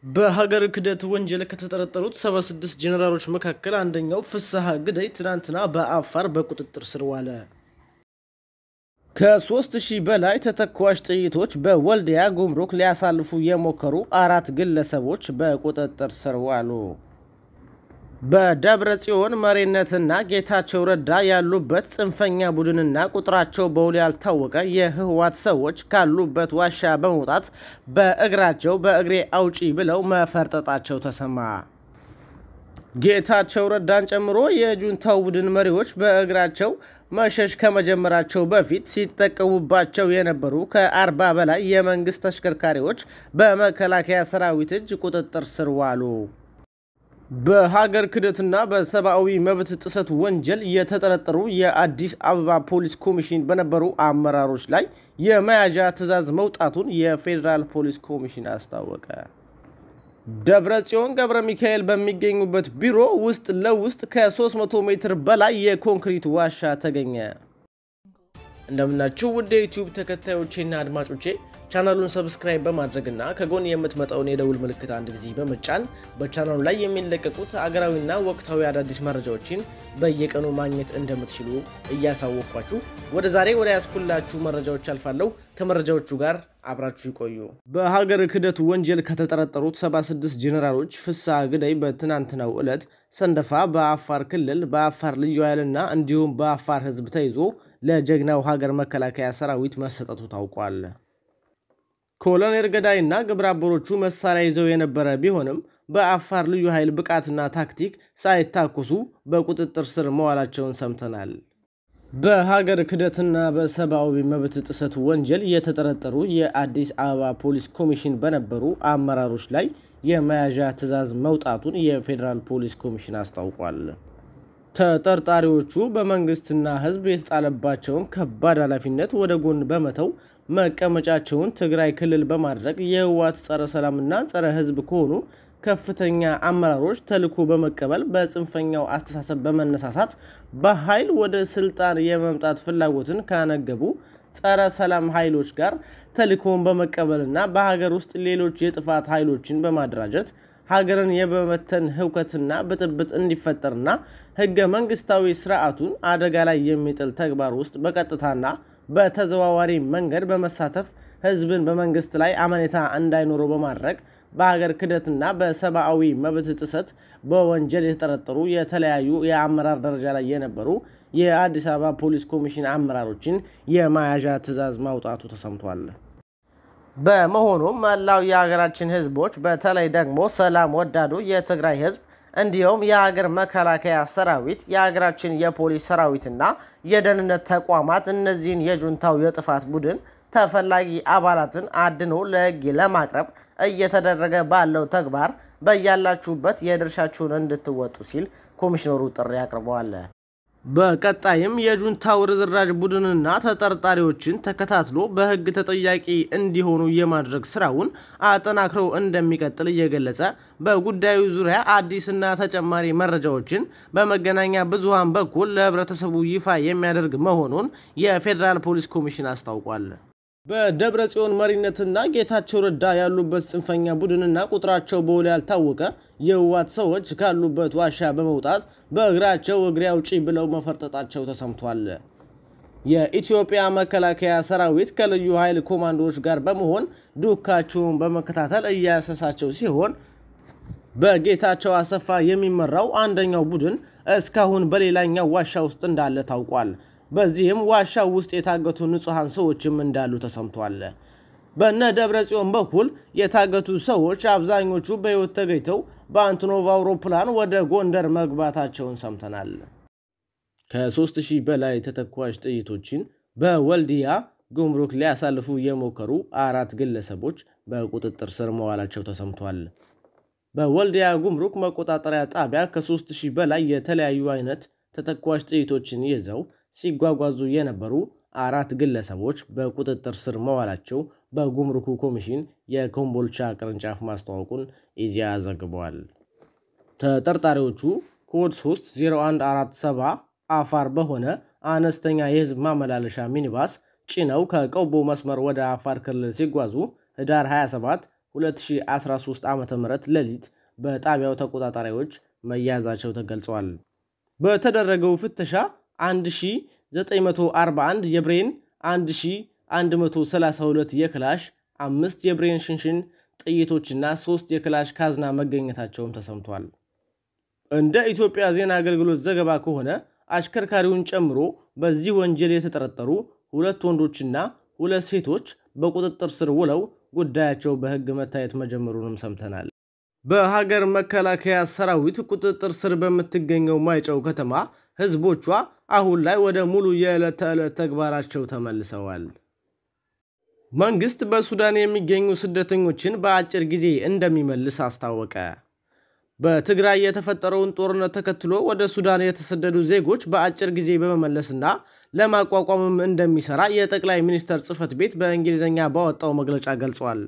በሀገር ክህደት ወንጀል ከተጠረጠሩት 76 ጄኔራሎች መካከል አንደኛው ፍስሐ ግደይ ትናንትና በአፋር በቁጥጥር ስር ዋለ። ከሦስት ሺህ በላይ ተተኳሽ ጥይቶች በወልዲያ ጉምሩክ ሊያሳልፉ የሞከሩ አራት ግለሰቦች በቁጥጥር ስር ዋሉ። በደብረ ጽዮን መሪነትና ጌታቸው ረዳ ያሉበት ጽንፈኛ ቡድንና ቁጥራቸው በውል ያልታወቀ የህወሓት ሰዎች ካሉበት ዋሻ በመውጣት በእግራቸው በእግሬ አውጪ ብለው መፈርጠጣቸው ተሰማ። ጌታቸው ረዳን ጨምሮ የጁንታው ቡድን መሪዎች በእግራቸው መሸሽ ከመጀመራቸው በፊት ሲጠቀሙባቸው የነበሩ ከአርባ በላይ የመንግስት ተሽከርካሪዎች በመከላከያ ሰራዊት እጅ ቁጥጥር ስር ዋሉ። በሀገር ክህደትና በሰብአዊ መብት ጥሰት ወንጀል የተጠረጠሩ የአዲስ አበባ ፖሊስ ኮሚሽን በነበሩ አመራሮች ላይ የመያዣ ትዕዛዝ መውጣቱን የፌዴራል ፖሊስ ኮሚሽን አስታወቀ። ደብረ ጽዮን ገብረ ሚካኤል በሚገኙበት ቢሮ ውስጥ ለውስጥ ከ300 ሜትር በላይ የኮንክሪት ዋሻ ተገኘ። እንደምናችሁ ውድ የዩቲዩብ ተከታዮቼና አድማጮቼ ቻናሉን ሰብስክራይብ በማድረግና ከጎን የምትመጣውን የደውል ምልክት አንድ ጊዜ በመጫን በቻናሉ ላይ የሚለቀቁት አገራዊና ወቅታዊ አዳዲስ መረጃዎችን በየቀኑ ማግኘት እንደምትችሉ እያሳወቅኳችሁ ወደ ዛሬ ወደ ያስኩላችሁ መረጃዎች አልፋለሁ። ከመረጃዎቹ ጋር አብራችሁ ይቆዩ። በሀገር ክህደት ወንጀል ከተጠረጠሩት 76 ጄኔራሎች ፍስሐ ግደይ በትናንትናው ዕለት ሰንደፋ በአፋር ክልል በአፋር ልዩ ኃይልና እንዲሁም በአፋር ሕዝብ ተይዞ ለጀግናው ሀገር መከላከያ ሰራዊት መሰጠቱ ታውቋል። ኮሎኔል ገዳይና ግብረ አበሮቹ መሳሪያ ይዘው የነበረ ቢሆንም በአፋር ልዩ ኃይል ብቃትና ታክቲክ ሳይታኮሱ በቁጥጥር ስር መዋላቸውን ሰምተናል። በሀገር ክህደትና በሰብአዊ መብት ጥሰት ወንጀል የተጠረጠሩ የአዲስ አበባ ፖሊስ ኮሚሽን በነበሩ አመራሮች ላይ የመያዣ ትዕዛዝ መውጣቱን የፌዴራል ፖሊስ ኮሚሽን አስታውቋል። ተጠርጣሪዎቹ በመንግስትና ሕዝብ የተጣለባቸውን ከባድ ኃላፊነት ወደ ጎን በመተው መቀመጫቸውን ትግራይ ክልል በማድረግ የህወሓት ጸረ ሰላምና ጸረ ሕዝብ ከሆኑ ከፍተኛ አመራሮች ተልዕኮ በመቀበል በጽንፈኛው አስተሳሰብ በመነሳሳት በኃይል ወደ ስልጣን የመምጣት ፍላጎትን ካነገቡ ጸረ ሰላም ኃይሎች ጋር ተልዕኮውን በመቀበልና በሀገር ውስጥ ሌሎች የጥፋት ኃይሎችን በማደራጀት ሀገርን የመበተን ህውከትና ብጥብጥ እንዲፈጠርና ህገ መንግስታዊ ስርዓቱን አደጋ ላይ የሚጥል ተግባር ውስጥ በቀጥታና በተዘዋዋሪ መንገድ በመሳተፍ ህዝብን በመንግስት ላይ አመኔታ እንዳይኖረው በማድረግ በሀገር ክህደትና በሰብአዊ መብት ጥሰት በወንጀል የተጠረጠሩ የተለያዩ የአመራር ደረጃ ላይ የነበሩ የአዲስ አበባ ፖሊስ ኮሚሽን አመራሮችን የመያዣ ትዕዛዝ ማውጣቱ ተሰምቷል። በመሆኑም መላው የሀገራችን ህዝቦች በተለይ ደግሞ ሰላም ወዳዱ የትግራይ ህዝብ እንዲሁም የሀገር መከላከያ ሰራዊት የሀገራችን የፖሊስ ሰራዊትና የደህንነት ተቋማት እነዚህን የጁንታው የጥፋት ቡድን ተፈላጊ አባላትን አድኖ ለህግ ለማቅረብ እየተደረገ ባለው ተግባር በያላችሁበት የድርሻችሁን እንድትወጡ ሲል ኮሚሽነሩ ጥሪ አቅርበዋል። በቀጣይም የጁንታው ርዝራዥ ቡድንና ተጠርጣሪዎችን ተከታትሎ በህግ ተጠያቂ እንዲሆኑ የማድረግ ስራውን አጠናክረው እንደሚቀጥል እየገለጸ በጉዳዩ ዙሪያ አዲስና ተጨማሪ መረጃዎችን በመገናኛ ብዙሃን በኩል ለህብረተሰቡ ይፋ የሚያደርግ መሆኑን የፌዴራል ፖሊስ ኮሚሽን አስታውቋል። በደብረ ጽዮን መሪነትና ጌታቸው ረዳ ያሉበት ጽንፈኛ ቡድንና ቁጥራቸው በውል ያልታወቀ የህወሓት ሰዎች ካሉበት ዋሻ በመውጣት በእግራቸው እግሬ አውጪ ብለው መፈርጠጣቸው ተሰምቷል። የኢትዮጵያ መከላከያ ሰራዊት ከልዩ ኃይል ኮማንዶዎች ጋር በመሆን ዱካቸውን በመከታተል እያሰሳቸው ሲሆን በጌታቸው አሰፋ የሚመራው አንደኛው ቡድን እስካሁን በሌላኛው ዋሻ ውስጥ እንዳለ ታውቋል። በዚህም ዋሻው ውስጥ የታገቱ ንጹሐን ሰዎችም እንዳሉ ተሰምቷል። በነ ደብረ ጽዮን በኩል የታገቱ ሰዎች አብዛኞቹ በሕይወት ተገኝተው በአንቶኖቭ አውሮፕላን ወደ ጎንደር መግባታቸውን ሰምተናል። ከሦስት ሺህ በላይ ተተኳሽ ጥይቶችን በወልዲያ ጉምሩክ ሊያሳልፉ የሞከሩ አራት ግለሰቦች በቁጥጥር ስር መዋላቸው ተሰምቷል። በወልዲያ ጉምሩክ መቆጣጠሪያ ጣቢያ ከሦስት ሺህ በላይ የተለያዩ አይነት ተተኳሽ ጥይቶችን ይዘው ሲጓጓዙ የነበሩ አራት ግለሰቦች በቁጥጥር ስር መዋላቸው በጉምሩኩ ኮሚሽን የኮምቦልቻ ቅርንጫፍ ማስታወቁን ኢዜአ ዘግበዋል። ተጠርጣሪዎቹ ኮድ 30147 አፋር በሆነ አነስተኛ የህዝብ ማመላለሻ ሚኒባስ ጭነው ከቆቦ መስመር ወደ አፋር ክልል ሲጓዙ ህዳር 27 2013 ዓ ም ሌሊት በጣቢያው ተቆጣጣሪዎች መያዛቸው ተገልጿል። በተደረገው ፍተሻ 1941 የብሬን፣ 1132 የክላሽ፣ አምስት የብሬን ሽንሽን ጥይቶችና ሶስት የክላሽ ካዝና መገኘታቸውም ተሰምቷል። እንደ ኢትዮጵያ ዜና አገልግሎት ዘገባ ከሆነ አሽከርካሪውን ጨምሮ በዚህ ወንጀል የተጠረጠሩ ሁለት ወንዶችና ሁለት ሴቶች በቁጥጥር ስር ውለው ጉዳያቸው በሕግ መታየት መጀመሩንም ሰምተናል። በሀገር መከላከያ ሰራዊት ቁጥጥር ስር በምትገኘው ማይጨው ከተማ ሕዝቦቿ አሁን ላይ ወደ ሙሉ የዕለት ተዕለት ተግባራቸው ተመልሰዋል። መንግስት በሱዳን የሚገኙ ስደተኞችን በአጭር ጊዜ እንደሚመልስ አስታወቀ። በትግራይ የተፈጠረውን ጦርነት ተከትሎ ወደ ሱዳን የተሰደዱ ዜጎች በአጭር ጊዜ በመመለስና ለማቋቋምም እንደሚሰራ የጠቅላይ ሚኒስትር ጽሕፈት ቤት በእንግሊዝኛ ባወጣው መግለጫ ገልጿል።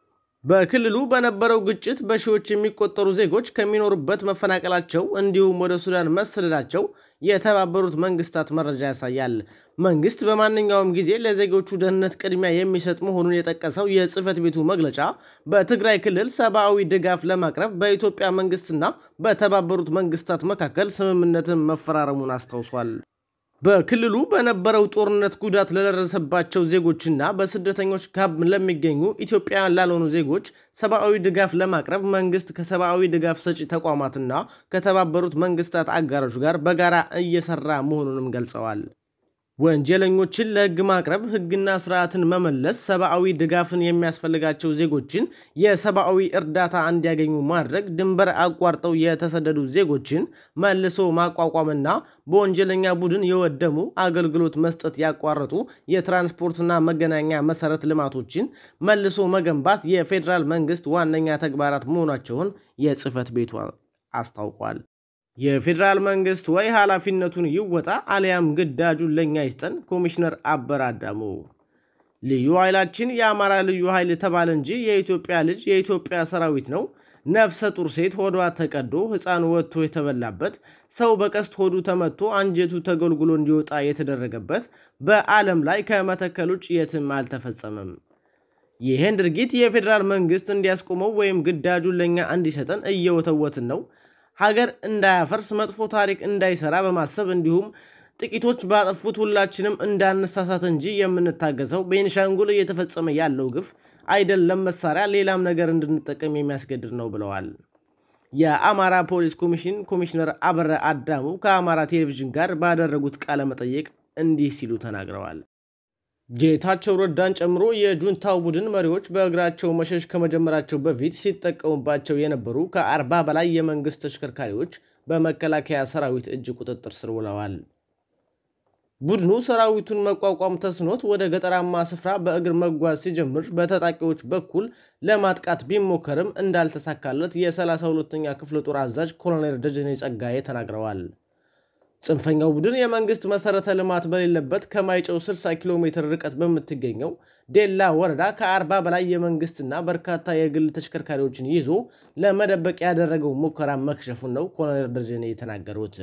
በክልሉ በነበረው ግጭት በሺዎች የሚቆጠሩ ዜጎች ከሚኖሩበት መፈናቀላቸው እንዲሁም ወደ ሱዳን መሰደዳቸው የተባበሩት መንግስታት መረጃ ያሳያል። መንግስት በማንኛውም ጊዜ ለዜጎቹ ደህንነት ቅድሚያ የሚሰጥ መሆኑን የጠቀሰው የጽሕፈት ቤቱ መግለጫ በትግራይ ክልል ሰብአዊ ድጋፍ ለማቅረብ በኢትዮጵያ መንግስትና በተባበሩት መንግስታት መካከል ስምምነትን መፈራረሙን አስታውሷል። በክልሉ በነበረው ጦርነት ጉዳት ለደረሰባቸው ዜጎችና በስደተኞች ካምፕ ለሚገኙ ኢትዮጵያውያን ላልሆኑ ዜጎች ሰብአዊ ድጋፍ ለማቅረብ መንግስት ከሰብአዊ ድጋፍ ሰጪ ተቋማትና ከተባበሩት መንግስታት አጋሮች ጋር በጋራ እየሰራ መሆኑንም ገልጸዋል። ወንጀለኞችን ለህግ ማቅረብ፣ ህግና ስርዓትን መመለስ፣ ሰብአዊ ድጋፍን የሚያስፈልጋቸው ዜጎችን የሰብአዊ እርዳታ እንዲያገኙ ማድረግ፣ ድንበር አቋርጠው የተሰደዱ ዜጎችን መልሶ ማቋቋምና በወንጀለኛ ቡድን የወደሙ አገልግሎት መስጠት ያቋረጡ የትራንስፖርትና መገናኛ መሰረት ልማቶችን መልሶ መገንባት የፌዴራል መንግስት ዋነኛ ተግባራት መሆናቸውን የጽሕፈት ቤቱ አስታውቋል። የፌዴራል መንግስት ወይ ኃላፊነቱን ይወጣ አሊያም ግዳጁን ለኛ ይስጠን። ኮሚሽነር አበራ አዳሙ ልዩ ኃይላችን የአማራ ልዩ ኃይል የተባለ እንጂ የኢትዮጵያ ልጅ የኢትዮጵያ ሰራዊት ነው። ነፍሰ ጡር ሴት ሆዷ ተቀዶ ሕፃን ወጥቶ የተበላበት ሰው በቀስት ሆዱ ተመቶ አንጀቱ ተጎልጉሎ እንዲወጣ የተደረገበት በዓለም ላይ ከመተከል ውጭ የትም አልተፈጸመም። ይህን ድርጊት የፌዴራል መንግስት እንዲያስቆመው ወይም ግዳጁን ለኛ እንዲሰጠን እየወተወትን ነው። ሀገር እንዳያፈርስ መጥፎ ታሪክ እንዳይሰራ በማሰብ እንዲሁም ጥቂቶች ባጠፉት ሁላችንም እንዳነሳሳት እንጂ የምንታገሰው ቤንሻንጉል እየተፈጸመ ያለው ግፍ አይደለም መሳሪያ ሌላም ነገር እንድንጠቀም የሚያስገድድ ነው ብለዋል። የአማራ ፖሊስ ኮሚሽን ኮሚሽነር አበረ አዳሙ ከአማራ ቴሌቪዥን ጋር ባደረጉት ቃለ መጠይቅ እንዲህ ሲሉ ተናግረዋል። ጌታቸው ረዳን ጨምሮ የጁንታው ቡድን መሪዎች በእግራቸው መሸሽ ከመጀመራቸው በፊት ሲጠቀሙባቸው የነበሩ ከአርባ በላይ የመንግስት ተሽከርካሪዎች በመከላከያ ሰራዊት እጅ ቁጥጥር ስር ውለዋል። ቡድኑ ሰራዊቱን መቋቋም ተስኖት ወደ ገጠራማ ስፍራ በእግር መጓዝ ሲጀምር በታጣቂዎች በኩል ለማጥቃት ቢሞከርም እንዳልተሳካለት የ32ኛ ክፍለ ጦር አዛዥ ኮሎኔል ደጀኔ ጸጋዬ ተናግረዋል። ጽንፈኛው ቡድን የመንግስት መሰረተ ልማት በሌለበት ከማይጨው 60 ኪሎ ሜትር ርቀት በምትገኘው ዴላ ወረዳ ከ40 በላይ የመንግስትና በርካታ የግል ተሽከርካሪዎችን ይዞ ለመደበቅ ያደረገው ሙከራ መክሸፉን ነው ኮሎኔል ደጀኔ የተናገሩት።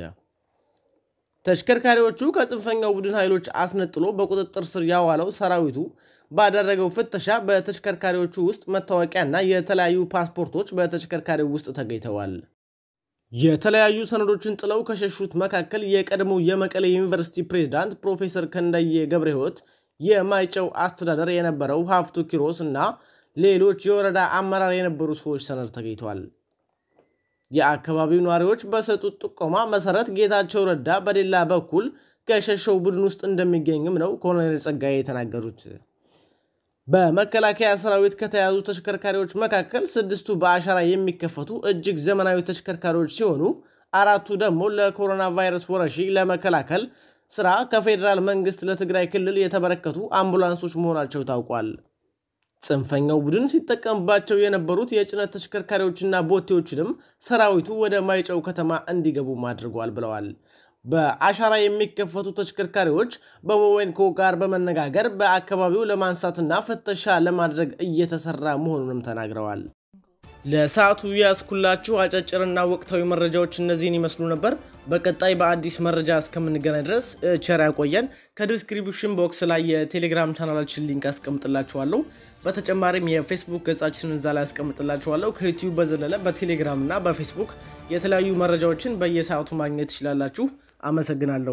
ተሽከርካሪዎቹ ከጽንፈኛው ቡድን ኃይሎች አስነጥሎ በቁጥጥር ስር ያዋለው ሰራዊቱ ባደረገው ፍተሻ በተሽከርካሪዎቹ ውስጥ መታወቂያና የተለያዩ ፓስፖርቶች በተሽከርካሪው ውስጥ ተገኝተዋል። የተለያዩ ሰነዶችን ጥለው ከሸሹት መካከል የቀድሞው የመቀሌ ዩኒቨርሲቲ ፕሬዝዳንት ፕሮፌሰር ክንደየ ገብረ ሕይወት፣ የማይጨው አስተዳደር የነበረው ሀፍቱ ኪሮስ እና ሌሎች የወረዳ አመራር የነበሩ ሰዎች ሰነድ ተገኝተዋል። የአካባቢው ነዋሪዎች በሰጡት ጥቆማ መሰረት ጌታቸው ረዳ በሌላ በኩል ከሸሸው ቡድን ውስጥ እንደሚገኝም ነው ኮሎኔል ጸጋዬ የተናገሩት። በመከላከያ ሰራዊት ከተያዙ ተሽከርካሪዎች መካከል ስድስቱ በአሻራ የሚከፈቱ እጅግ ዘመናዊ ተሽከርካሪዎች ሲሆኑ አራቱ ደግሞ ለኮሮና ቫይረስ ወረርሽኝ ለመከላከል ስራ ከፌዴራል መንግስት ለትግራይ ክልል የተበረከቱ አምቡላንሶች መሆናቸው ታውቋል። ጽንፈኛው ቡድን ሲጠቀምባቸው የነበሩት የጭነት ተሽከርካሪዎችና ቦቴዎችንም ሰራዊቱ ወደ ማይጨው ከተማ እንዲገቡም አድርጓል ብለዋል። በአሻራ የሚከፈቱ ተሽከርካሪዎች በሞዌንኮ ጋር በመነጋገር በአካባቢው ለማንሳትና ፍተሻ ለማድረግ እየተሰራ መሆኑንም ተናግረዋል። ለሰዓቱ ያስኩላችሁ አጫጭርና ወቅታዊ መረጃዎች እነዚህን ይመስሉ ነበር። በቀጣይ በአዲስ መረጃ እስከምንገናኝ ድረስ ቸር ያቆየን። ከዲስክሪፕሽን ቦክስ ላይ የቴሌግራም ቻናላችን ሊንክ አስቀምጥላችኋለሁ። በተጨማሪም የፌስቡክ ገጻችንን እዛ ላይ አስቀምጥላችኋለሁ። ከዩቲዩብ በዘለለ በቴሌግራም እና በፌስቡክ የተለያዩ መረጃዎችን በየሰዓቱ ማግኘት ትችላላችሁ። አመሰግናለሁ።